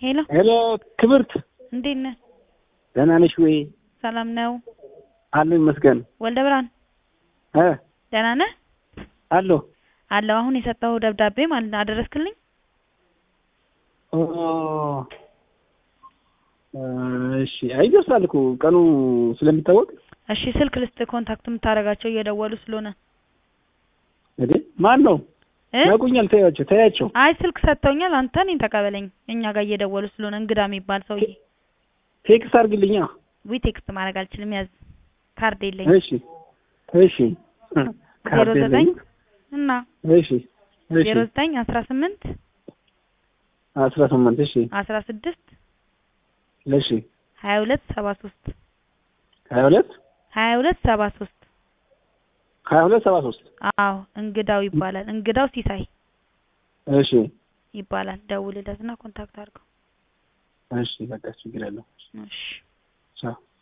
ሄሎ ሄሎ ክብርት፣ እንዴት ነህ? ደህና ነሽ ወይ? ሰላም ነው? አለሁ ይመስገን። ወልደ ብርሃን እ ደህና ነህ? አለሁ። አለሁ። አሁን የሰጠኸው ደብዳቤ ማለት ነው አደረስክልኝ? ኦ እሺ፣ አይ ይደርሳል እኮ ቀኑ ስለሚታወቅ። እሺ ስልክ ልስጥ፣ ኮንታክት የምታደርጋቸው እየደወሉ ስለሆነ እንዴ ማን ነው? እ ያውቁኛል። ተያቸው ተያቸው። አይ ስልክ ሰጥተውኛል። አንተ እኔን ተቀበለኝ። እኛ ጋር እየደወሉ ስለሆነ እንግዳ የሚባል ሰውዬ። ቴክስት አድርግልኛ። ዊ ቴክስት ማድረግ አልችልም። ያዝ ካርድ የለኝም። እሺ እሺ። ዜሮ ካርድ ዘጠኝ የለኝም። እና እሺ እሺ። ዜሮ ዘጠኝ አስራ ስምንት አስራ ስምንት እሺ አስራ ስድስት እሺ። ሀያ ሁለት ሰባ ሶስት ሀያ ሁለት ሀያ ሁለት ሰባ ሶስት ሀያ ሁለት ሰባ ሶስት አዎ እንግዳው ይባላል። እንግዳው ሲሳይ እሺ ይባላል። ደውልለትና ኮንታክት አድርገው። እሺ። በቃ ችግር የለውም። እሺ ቻው